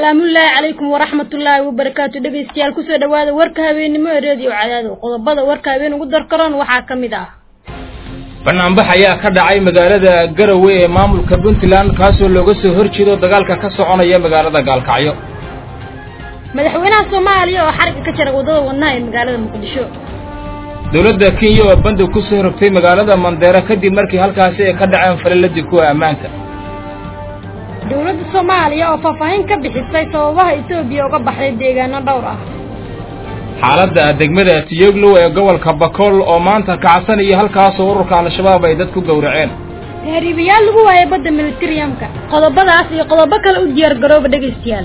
salaamullaahi calaykum waraxmatullaahi wabarakaatu dhegaystayaal kusoo dhawaada warka habeennimo ee reediyo cadaado qodobada warka habeen ugu darkaroon waxaa ka mid ah banaanbax ayaa ka dhacay magaalada garowe ee maamulka puntland kaasoo looga soo horjeedo dagaalka ka soconaya magaalada gaalkacyo madaxweynaha soomaaliya oo xarigga ka jara waddada wadnaha ee magaalada muqdisho dowladda kenya oo banda ku soo rogtay magaalada mandeera kadib markii halkaasi ay ka dhaceen falaladii kuwa ammaanka dowladda soomaaliya oo faahfaahin ka bixisay sababaha etoobiya uga baxday deegaano dhowr ah xaaladda degmada tiyoglow ee gobolka bakool oo maanta kacsanaya halkaasoo ururka al-shabaab ay dad ku gowraceen tahriibayaal lagu waayay badda militeriyamka qodobadaas iyo qodobo kale u diyaar garooba dhegaystayaal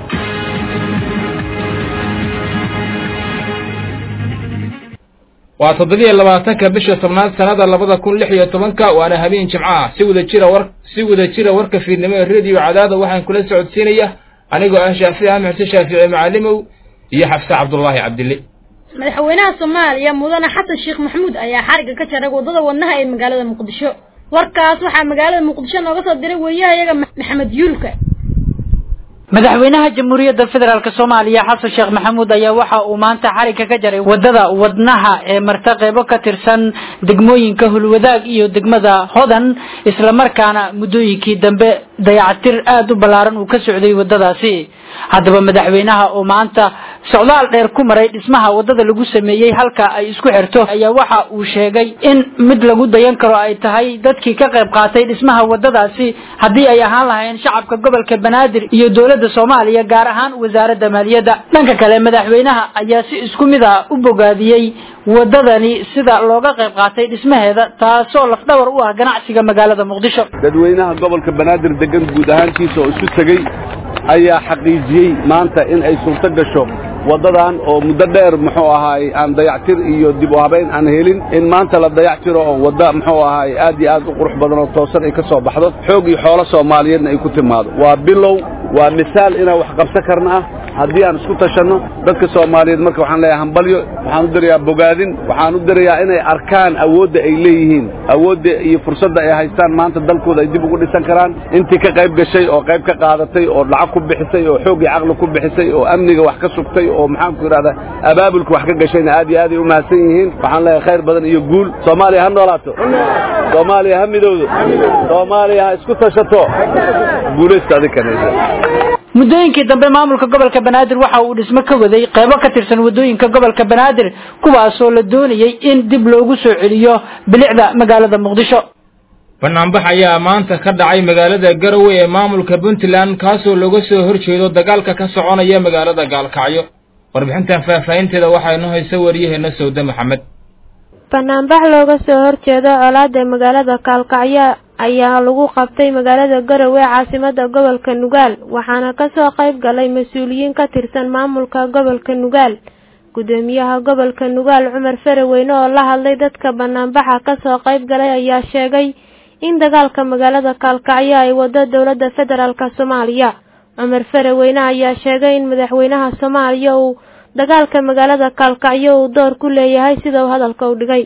waa toddobiyo labaatanka bisha tobnaad sannada labada kun lix iyo tobanka waana habeen jimco ah si wada jira war si wada jira warka fiidnimo ee rediyo cadaada waxaan kula socodsiinaya anigoo ah shaafici ahmed xuseen shaafici macalimow iyo xafse cabdullaahi cabdille madaxweynaha soomaaliya mudane xasan sheekh maxamuud ayaa xarigga ka jaray waddada wadnaha ee magaalada muqdisho warkaas waxaa magaalada muqdisho nooga soo diray wariyahayaga maxamed yuulka madaxweynaha jamhuuriyadda federaalk soomaaliya xasan sheekh maxamuud ayaa waxa uu maanta xarigga ka jaray waddada wadnaha ee marta qeybo ka tirsan degmooyinka hulwadaag iyo degmada hodan islamarkaana muddooyinkii dambe dayacatir aada u ballaaran uu ka socday waddadaasi haddaba madaxweynaha oo maanta socdaal dheer ku maray dhismaha waddada lagu sameeyey halka ay isku xirto ayaa waxa uu sheegay in mid lagu dayan karo ay tahay dadkii ka qayb qaatay dhismaha waddadaasi haddii ay ahaan lahaayeen shacabka gobolka banaadir iyo dowladda soomaaliya gaar ahaan wasaaradda maaliyadda dhanka kale madaxweynaha ayaa si isku mid ah u bogaadiyey waddadani sida looga qayb qaatay dhismaheeda taasoo lafdhabar u ah ganacsiga magaalada muqdisho dadweynaha gobolka banaadir degan guud ahaantiisa oo isu tegey ayaa xaqiijiyey maanta in ay suurto gasho waddadan oo muddo dheer muxuu ahaay aan dayactir iyo dib u habayn aan helin in maanta la dayactiro oo wadda muxuu ahaay aad iyo aad u qurux badan oo toosan ay ka soo baxdo xoog iyo xoolo soomaaliyeedna ay ku timaado waa bilow waa misaal inaan wax qabsan karna ah haddii aan isku tashanno dadka soomaaliyeed marka waxaan leeyahay hambalyo waxaan u dirayaa bogaadin waxaan u dirayaa inay arkaan awoodda ay leeyihiin awoodda iyo fursadda ay haystaan maanta dalkooda ay dib ugu dhisan karaan intii ka qayb gashay oo qayb ka qaadatay oo lacag ku bixisay oo xoog iyo caqli ku bixisay oo amniga wax ka sugtay oo maxaanku idhahdaa abaabulka wax ka gashayna aad iyo aad ay u mahadsan yihiin waxaan leeyahay khayr badan iyo guul soomaaliya ha noolaato soomaaliya ha midowdo soomaaliya ha isku tashato guulaysta adinkana muddooyinkii dambe maamulka gobolka banaadir waxa uu dhismo ka waday qeybo ka tirsan waddooyinka gobolka banaadir kuwaasoo la doonayay in dib loogu soo celiyo bilicda magaalada muqdisho banaanbax ayaa maanta ka dhacay magaalada garowe ee maamulka puntland kaasoo looga soo horjeedo dagaalka ka soconaya magaalada gaalkacyo warbixintan faahfaahinteeda waxaa inoo haysa wariyaheena sawde maxamed banaanbax looga soo horjeedo colaada magaalada gaalkacyo ayaa lagu qabtay magaalada garowe caasimada gobolka nugaal waxaana kasoo qayb galay mas-uuliyiin ka tirsan maamulka gobolka nugaal gudoomiyaha gobolka nugaal cumar faraweyne oo la hadlay dadka banaanbaxa kasoo qayb galay ayaa sheegay in dagaalka magaalada gaalkacyo ay wado dowladda federaalk soomaaliya cumar faraweyne ayaa sheegay in madaxweynaha soomaaliya uu dagaalka magaalada gaalkacyo uu door ku leeyahay sida uu hadalka u dhigay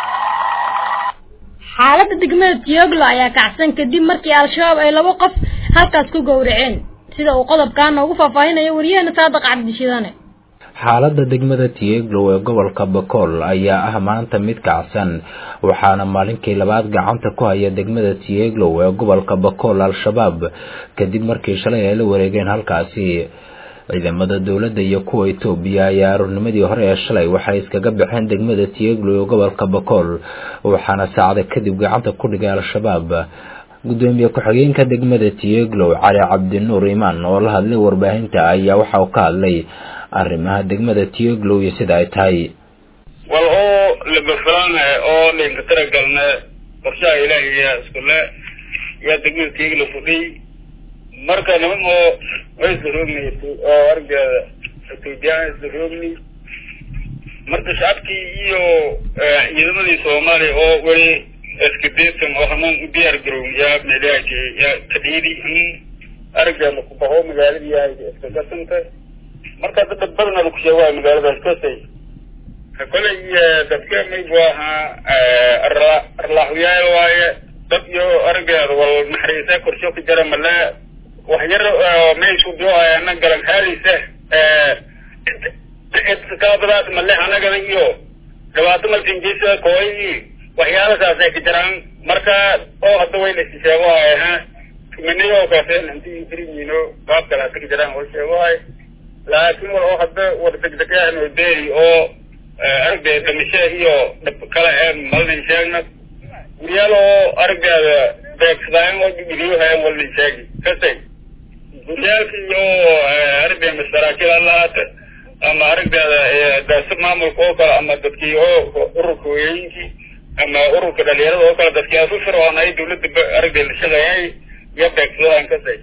xaaladda degmada tiyoglo ayaa kacsan kadib markii al-shabaab ay labo qof halkaas ku gowraceen sida uu qodobkaa noogu faahfaahinayo wariyahena saadaq cabdishidane xaaladda degmada tieglow ee gobolka bakool ayaa ah maanta mid kacsan waxaana maalinkii labaad gacanta ku haya degmada tieglow ee gobolka bakool al-shabaab kadib markii shalay ay la wareegeen halkaasi ciidamada dowladda iyo kuwa etoobiya ayaa aroornimadii hore ee shalay waxay iskaga baxeen degmada tieglow ee gobolka bakool waxaana saacada kadib gacanta ku dhigay al-shabaab gudoomiye ku-xigeenka degmada tieglow cali cabdinuur imaan oo la hadlay warbaahinta ayaa waxa uu ka hadlay arrimaha degmada tieglow iyo sida ay tahay wal oo labafalaan oo dhinka taragalna qorshaha ilaahiya iskule yaa degmada tieglow fudhiy marka niman oo way isla roogni oo argeeda etoobiyaan isla roogni marka shacabkii iyo ciidamadii soomaaliya oo weli iskadeesan oo hamaan u diyaar garow yaa meelyahaji yaa kadhiidi in argeeda ku baxo magaalada yahay iska gasanta marka dad badan ku sheegay magaaladaas kasay kolay dadka maybu ahaa arlaaxyaal waaye dad iyo argeeda wal naxariisa korsho ka jara male wax yar meeshu dooayana galan haalisa kalabadaas male anagada iyo dhibaato malkinjisa kooyi waxyaalasaas ay ka jiraan marka oo hadda wayna is sheego ay ha tumaniyo kaaseen intii kiriyiino baab kale hada ka jiraan oo sheego ay laakiin wal oo hadda war degdegaan oo deeri oo aragdeeda dhimasho iyo dhib kale ee malnin sheegna guryaal oo aragdeeda beegsadaayan oo dhibiyo hayan walnin sheegi kasay guryaalka iyo aragdeeda masaraakiil alahaata ama aragdeeda daasa maamulka oo kale ama dadkii oo ururka hooyooyinkii ama ururka dhalinyarada oo kale dadkii asu fircoon ay dawladda aragdeeda la shaqeeyay iyo beegsadaan kasay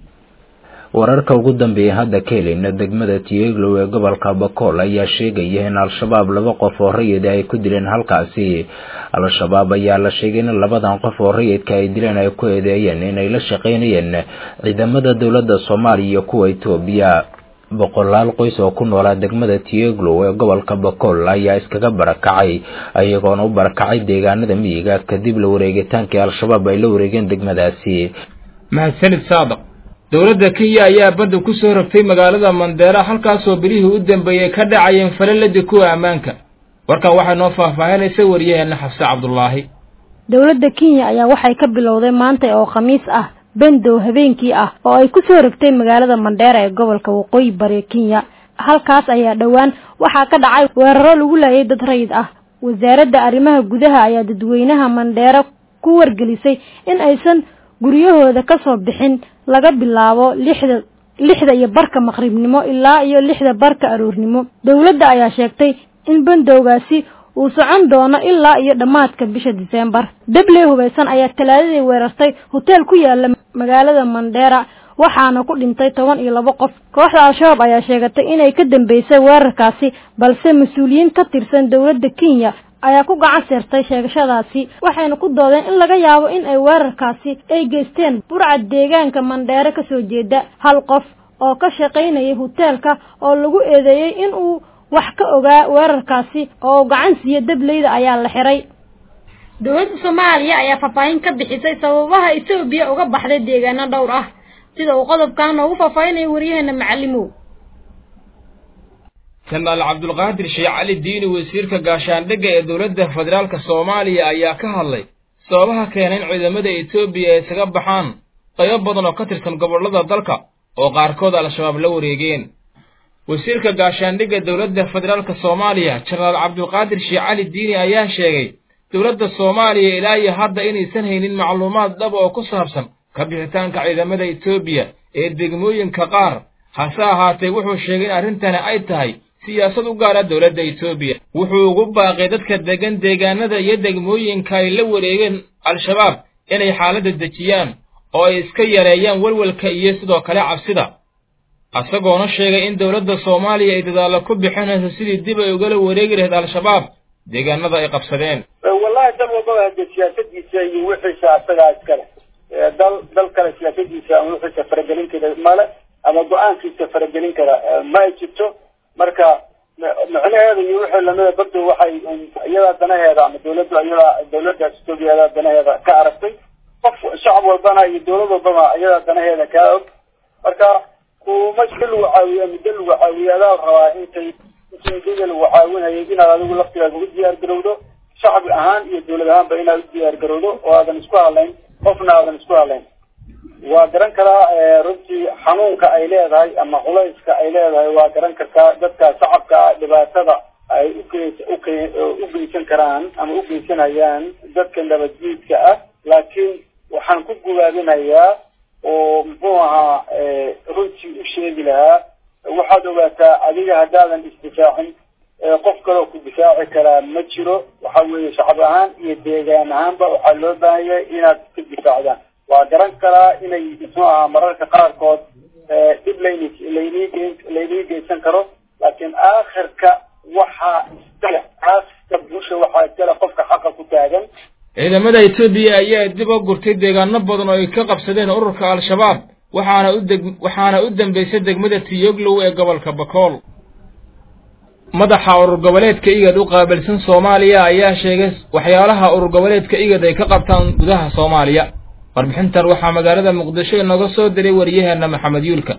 wararka ugu dambeeya hadda ka helayna degmada tieglow ee gobolka bakool ayaa sheegaya in al-shabaab laba qof oo rayid ay ku dileen halkaasi al-shabaab ayaa la sheegay in labadan qof oo rayidka ay dileen ay ku eedeeyeen inay la shaqaynayeen ciidamada dowladda soomaaliya iyo kuwa etoobiya boqolaal qoys oo ku noolaa degmada tieglow ee gobolka bakool ayaa iskaga barakacay iyagoona u barakacay deegaanada miyiga kadib la wareegitaankii al-shabaab ay la wareegeen degmadaasi mahadsanid saadaq dowladda kenya ayaa badda ku soo rogtay magaalada mandeera halkaasoo bilihii u dambeeyey ka dhacayeen falaladi kuwa ammaanka warkan waxay noo faahfaahinaysa wariyaheenna xafse cabdulaahi dowladda kenya ayaa waxay ka bilowday maanta oo khamiis ah bendow habeenkii ah oo ay ku soo rogtay magaalada mandheera ee gobolka waqooyi bari kenya halkaas ayaa dhowaan waxaa ka dhacay weeraro lagu laayay dad rayid ah wasaaradda arrimaha gudaha ayaa dadweynaha mandheera ku wargelisay in aysan guryahooda ka soo bixin laga bilaabo lixda lixda iyo barka maqribnimo ilaa iyo lixda barka aroornimo dowladda ayaa sheegtay in bandowgaasi uu socon doono ilaa iyo dhammaadka bisha diseembar dabley hubaysan ayaa talaadadii weerartay hoteel ku yaala magaalada mandheera waxaana ku dhintay toban iyo labo qof kooxda al-shabaab ayaa sheegatay inay ka dambeysay weerarkaasi balse mas-uuliyiin ka tirsan dowladda kenya ayaa ku gacan seertay sheegashadaasi waxayna ku doodeen in laga yaabo in ay weerarkaasi ay geysteen burcad deegaanka mandheere kasoo jeeda hal qof oo ka shaqaynayay hoteelka oo lagu eedeeyey in uu wax ka ogaa weerarkaasi oo gacan siiya dableyda ayaa la xiray dowladda soomaaliya ayaa faahfaahin ka bixisay sababaha etoobiya uga baxday deegaano dhowr ah sida uu qodobkan noogu faahfaahinayo waryaheena macalimow janaal cabdulqaadir sheekh cali diini wasiirka gaashaandhigga ee dowladda federaalka soomaaliya ayaa ka hadlay sababaha keena in ciidamada etoobiya ay isaga baxaan qaybo badan oo ka tirsan gobollada dalka oo qaarkood al-shabaab la wareegeen wasiirka gaashaandhigga dowladda federaalka soomaaliya jenaraal cabdulqaadir sheekh cali diini ayaa sheegay dowladda soomaaliya ilaa iyo hadda inaysan haynin macluumaad dhab oo ku saabsan ka bixitaanka ciidamada etoobiya ee degmooyinka qaar hase ahaatee wuxuu sheegay in arrintani ay tahay siyaasad u gaara dowladda etoobiya wuxuu ugu baaqay dadka degan deegaanada iyo degmooyinka ay la wareegeen al-shabaab inay xaaladda dejiyaan oo ay iska yareeyaan welwelka iyo sidoo kale cabsida isagoona sheegay in dowladda soomaaliya ay dadaallo ku bixinayso sidii dib ay ugala wareegi lahayd al-shabaab deegaanada ay qabsadeen wallahi dal walbaba hade siyaasadiisa iyo wixiisa asagaa iskale dal dal kale siyaasadiisa ama wixiisa faragelin kara male ama go-aankiisa faragelin kara ma ay jirto marka micnaheeda iyo wixii lamida bardo waxay iyadaa danaheeda ama dawladdu iyadaa dawladdaas etoobiya danaheeda ka aragtay qof shacab walbana iyo dawlad walbana iyada danaheeda kaa og marka kuma si lagu caawiya muddo lagu caawiya adaa rabaa intay inta muddada lagu caawinayay inaad adigu laftigaaga u diyaar garowdo shacab ahaan iyo dawlad ahaanba inaad u diyaar garowdo oo aadan isku hadlayn qofna aadan isku hadlayn waa garan karaa runtii xanuunka ay leedahay ama culayska ay leedahay waa garan kartaa dadka shacabka dhibaatada ay ugeys uke u geysan karaan ama u geysanayaan dadka nabadjiidka ah laakiin waxaan ku gubaabinayaa oo muxuu ahaa runtii u sheegi lahaa waxaad ogaataa adiga haddaadan isdifaacin qof kaloo ku difaaci karaa ma jiro waxa weeye shacab ahaan iyo deegaan ahaanba waxaa loo baahan yahay inaad iska difaacdaan waa garan karaa inay muxuu ahaa mararka qaarkood dhib layni laynii laynii geysan karo laakiin aakhirka waxaa iskale aakhirka bulsha waxaa iskale qofka xaqa ku taagan ciidamada etoobiya ayaa dib u gurtay deegaano badan oo ay ka qabsadeen ururka al-shabaab waxaana u deg waxaana u dambeysay degmada tiyoglow ee gobolka bakool madaxa urur goboleedka igad u qaabilsan soomaaliya ayaa sheegay waxyaalaha urur goboleedka igad ay ka qabtaan gudaha soomaaliya warbixintan waxaa magaalada muqdisho inooga soo diray wariyaheena maxamed yuulka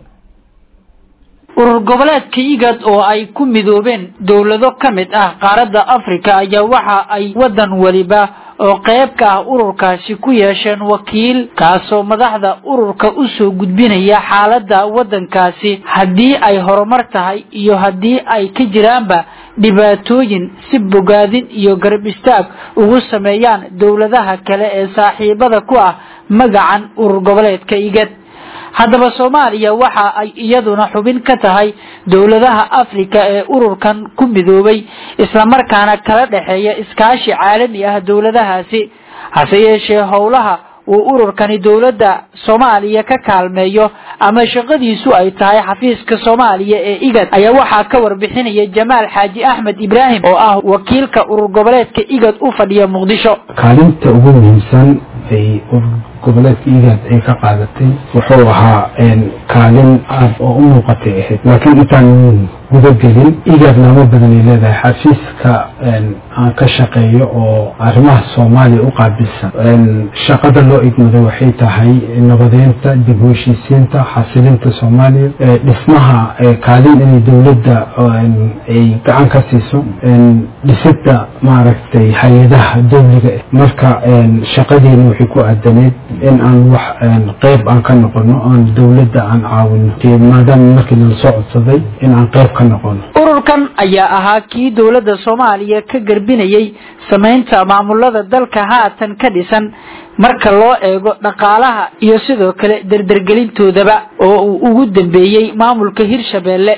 urur goboleedka igad oo ay ku midoobeen dowlado ka mid ah qaaradda afrika ayaa waxa ay waddan weliba oo qayb ka ah ururkaasi ku yeesheen wakiil kaasoo madaxda ururka u soo gudbinaya xaaladda waddankaasi haddii ay horumar tahay iyo haddii ay ka jiraanba dhibaatooyin si bogaadin iyo garab istaag ugu sameeyaan dowladaha kale ee saaxiibada ku ah magacan urur goboleedka igad haddaba soomaaliya waxa ay iyaduna xubin ka tahay dowladaha afrika ee ururkan ku midoobay islamarkaana kala dhexeeya iskaashi caalami ah dowladahaasi hase yeeshee howlaha uu ururkani dowladda soomaaliya ka kaalmeeyo ama shaqadiisu ay tahay xafiiska soomaaliya ee igad ayaa waxaa ka warbixinaya jamaal xaaji axmed ibraahim oo ah wakiilka urur goboleedka igad u fadhiya muqdisho kaalinta ugu muhiimsan ay urur goboleedka igad ay ka qaadatay wuxuu ahaa kaalin aad oo u muuqatay ahayd laakiin intaan gudagelin igad laamo badan ay leedahay xafiiska aan ka shaqeeyo oo arrimaha soomaaliya u qaabilsan shaqada loo igmaday waxay tahay nabadeynta dib u heshiisiinta xasilinta soomaaliya dhismaha kaalin inay dowladda ay gacan ka siiso dhisida maaragtay hay-adaha dowliga marka shaqadeena waxay ku aadaneed in aan wax qeyb aan ka noqono aan dowladda aan caawino maadaama markii nala soo codsaday in aan qeyb ka noqono ururkan ayaa ahaa kii dowladda soomaaliya ka garbinayay samaynta maamulada dalka haatan ka dhisan marka loo eego dhaqaalaha iyo sidoo kale derdergelintoodaba oo uu ugu dambeeyey maamulka hirshabeelle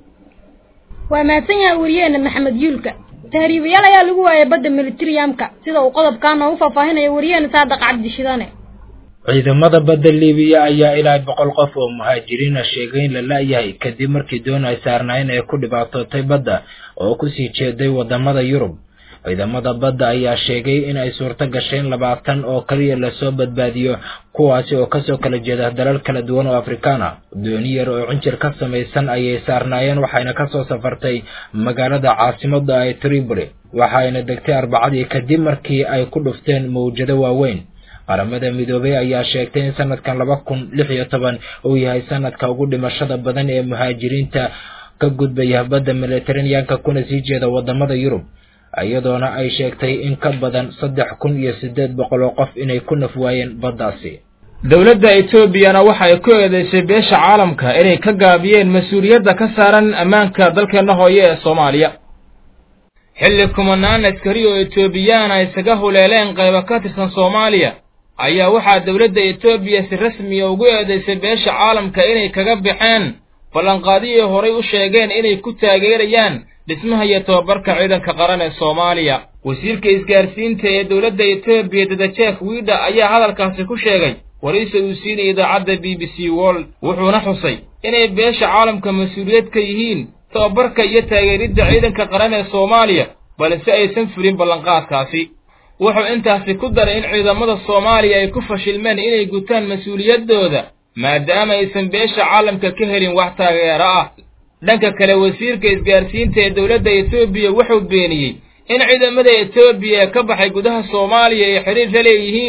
waa mahadsan yahay wariyeena maxamed yuulka tahriibayaal ayaa lagu waayay badda militariyamka sida uu qodobkaa noogu faahfaahinayo wariyeena saadaq cabdi shidane ciidamada badda liibiya ayaa ilaa boqol qof oo muhaajiriina sheegay in la la-yahay kadib markii doon ay saarnaayeen ay ku dhibaatootay badda oo kusii jeeday wadamada yurub ciidamada badda ayaa sheegay in ay suurto gasheen labaatan oo kaliya lasoo badbaadiyo kuwaasi oo kasoo kala jeeda dalal kala duwan oo afrikaan ah dooni yar oo cinjir ka samaysan ayay saarnaayeen waxayna kasoo safartay magaalada caasimada ee tripoli waxayna degtay arbacadii kadib markii ay ku dhufteen mawjado waaweyn qaramada midoobay ayaa sheegtay in sanadkan laba kun lix iyo toban uu yahay sanadka ugu dhimashada badan ee muhaajiriinta ka gudbaya badda mediteraneanka kuna sii jeeda wadamada yurub iyadoona ay sheegtay in ka badan saddex kun iyo siddeed boqol oo qof inay ku naf waayeen baddaasi dowladda etoobiyana waxa ay ku eedeysay beesha caalamka inay ka gaabiyeen mas-uuliyadda ka saaran ammaanka dalkeenna hooye ee soomaaliya xilli kumanaan askari oo etoobiyaana isaga huleeleen qaybo ka tirsan soomaaliya ayaa waxaa dowladda etoobiya si rasmiya ugu eedeysay beesha caalamka inay kaga baxeen ballanqaadiyay horay u sheegeen inay ku taageerayaan dhismaha iyo tobabarka ciidanka qaran ee soomaaliya wasiirka isgaarsiinta ee dowladda etoobiya dadajek wiidha ayaa hadalkaasi ku sheegay waraysi uu siinaya idaacadda b b c world wuxuuna xusay inay beesha caalamka mas-uuliyad ka yihiin tobabarka iyo taageeridda ciidanka qaran ee soomaaliya balse aysan fulin ballanqaadkaasi wuxuu intaasi ku daray in ciidamada soomaaliya ay ku fashilmeen inay gutaan mas-uuliyaddooda maadaama aysan beesha caalamka ka helin wax taageero ah dhanka kale wasiirka isgaarsiinta ee dowladda etoobiya wuxuu beeniyey in ciidamada etoobiya ee ka baxay gudaha soomaaliya ay xidhiir la leeyihiin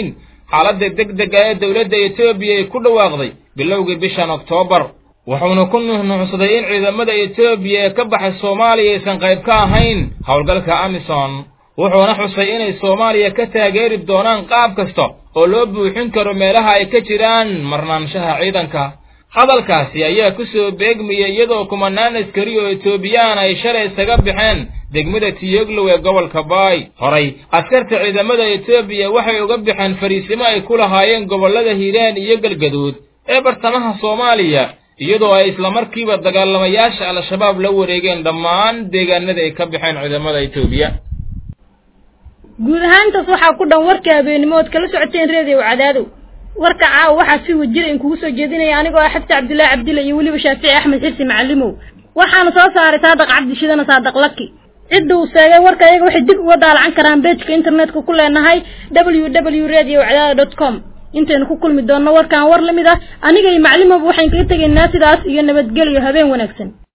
xaaladda degdega ee dowladda etoobiya ay ku dhawaaqday bilowgii bishan oktoobar wuxuuna ku nuuxnuuxsaday in ciidamada etoobiya ee ka baxay soomaaliya aysan qayb ka ahayn howlgalka amison wuxuuna xusay inay soomaaliya ka taageeri doonaan qaab kasta oo loo buuxin karo meelaha ay ka jiraan marnaanshaha ciidanka hadalkaasi ayaa ku soo beegmayay iyadoo kumanaan askari oo etoobiyaan ay shalay isaga baxeen degmada tiyoglow ee gobolka baay horay askarta ciidamada etoobiya waxay uga baxeen fariisimo ay ku lahaayeen gobollada hiiraan iyo galgaduud ee bartamaha soomaaliya iyadoo ay islamarkiiba dagaalamayaasha al-shabaab la wareegeen dhammaan deegaanada ay ka baxeen ciidamada etoobiya guud ahaantaas waxaa ku dhan warka habeenimo ood kala socoteen reediyo cadaadow warka caawa waxaa si wajira in kugu soo jeedinaya anigoo ah xabsi cabdullaahi cabdilla iyo weliba shaafici axmed xirsi macalimow waxaana soo saaray saadaq cabdishidana saadaq laki cidda uu seegay warka iyaga waxay dib uga daalacan karaan beejka internetka ku leenahay w w radio cadaada dot com intaynu ku kulmi doonno warkan war la mid ah aniga iyo maclimoba waxayn kaga tegaynaa sidaas iyo nabadgelyo habeen wanaagsan